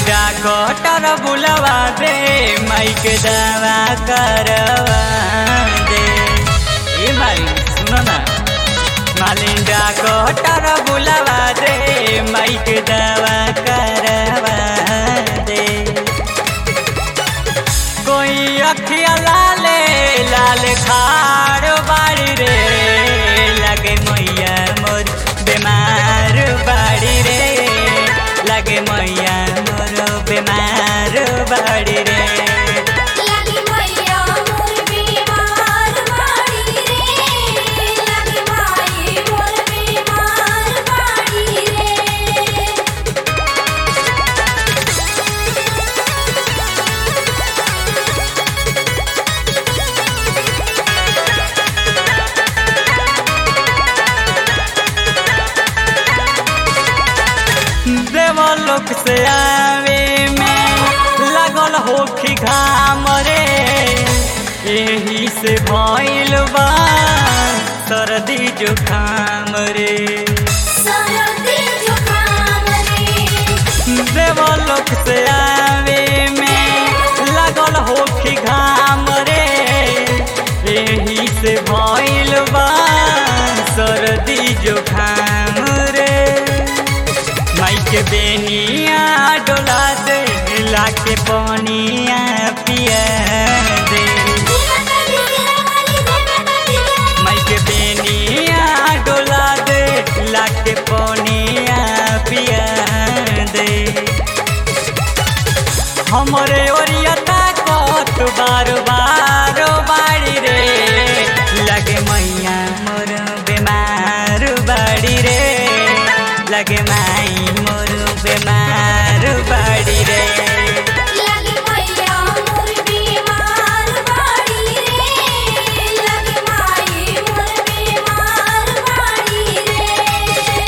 doctor बुलवा दे mic दवा करवा दे ए भाई सुनो ना मालिन डॉक्टर बुलवा दे माइक दवा करवा दे कोई अखिया लाले लाल खाड़ बाड़ी रे लगे मैया मोर बीमार बाड़ी रे लगे मैया मोर बीमार बाड़ी रे लगी मैया मोर बीमार बाड़ी रे लगी माई मोर बीमार बाड़ी रे देवलोक से आवे में लगल होखी घाम रे यही से भइल बा सर्दी जुखाम रे सरदी जुकाम रे देवलोक से आवे में लगल होखी घाम रे यही से भइल बा सर्दी जुखाम रे माइक बेनिया डोला दे लाके पनिया पिया दे माइक बेनिया डोला दे लाके पनिया पिया दे हमरे ओरियता कत बार बार बाड़ी रे लगे मैया मोर बीमार बाड़ी रे लगे माई मोर बीमार बाड़ी रे लगी मैया मोर बीमार बाड़ी रे लगी माई मोर बीमार बाड़ी रे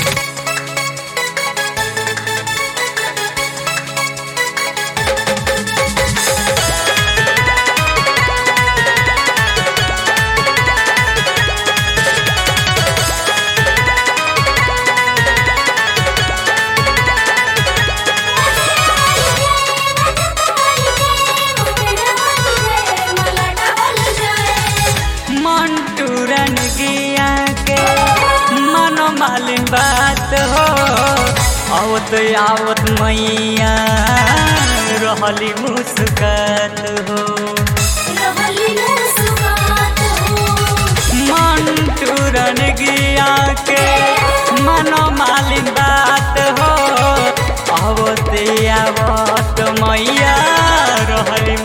मंटू रन गिया के मनो मालिन बात हो आवत आवत मैया रहली मुस्कात हो मंटू रन गिया के मनो मालिन बात हो आवत आवत मैया रहली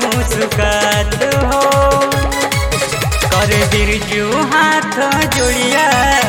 मुस्कात हो कर बिरजू हाथ जोड़िया